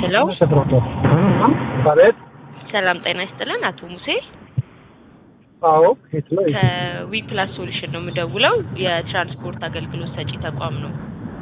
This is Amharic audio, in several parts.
ሄሎ አቤት። ሰላም ጤና ይስጥልን አቶ ሙሴ አዎ የት ነው? ከዊ ፕላስ ሶሉሽን ነው የምደውለው የትራንስፖርት አገልግሎት ሰጪ ተቋም ነው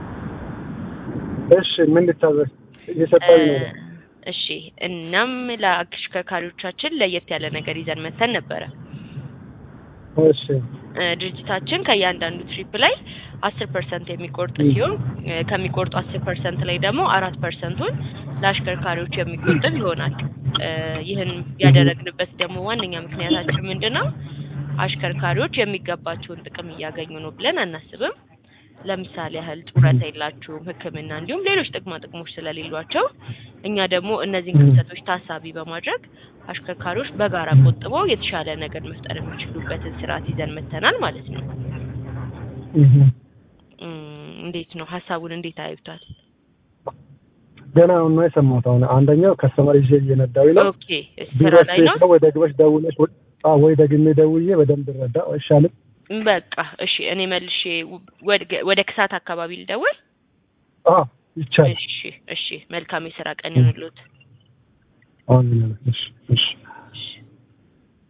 እሺ ምን ልታዘዝ? እየሰጠኝ ነው። እ፣ እሺ እናም ለአሽከርካሪዎቻችን ለየት ያለ ነገር ይዘን መተን ነበረ እሺ እ፣ ድርጅታችን ከእያንዳንዱ ትሪፕ ላይ አስር ፐርሰንት የሚቆርጥ ሲሆን እ፣ ከሚቆርጡ አስር ፐርሰንት ላይ ደግሞ አራት ፐርሰንቱን ለአሽከርካሪዎች የሚቆጥብ ይሆናል። እ፣ ይህን ያደረግንበት ደግሞ ዋነኛ ምክንያታችን ምንድን ነው? አሽከርካሪዎች የሚገባቸውን ጥቅም እያገኙ ነው ብለን አናስብም። ለምሳሌ ያህል ጡረታ የላቸውም፣ ሕክምና እንዲሁም ሌሎች ጥቅማ ጥቅሞች ስለሌሏቸው እኛ ደግሞ እነዚህን ክፍተቶች ታሳቢ በማድረግ አሽከርካሪዎች በጋራ ቆጥበው የተሻለ ነገር መፍጠር የሚችሉበትን ስርዓት ይዘን መተናል ማለት ነው። እህ። እም፣ እንዴት ነው ሀሳቡን እንዴት አዩታል? ገና አሁን ነው የሰማሁት። አሁን አንደኛው ከስተመር ይዤ እየነዳሁኝ ነው። ኦኬ ስራ ቢሮች ላይ ነው። ነው ወይ ደግመሽ ደውለሽ ወይ- አዎ፣ ወይ ደግሜ ደውዬ በደንብ ረዳ አይሻልም? በቃ እሺ፣ እኔ መልሼ ወደ- ወደ ክሳት አካባቢ ልደውል። አዎ ይቻላል። እሺ እሺ፣ መልካም የስራ ቀን ይሁንልዎት። አሁን እሺ እሺ እሺ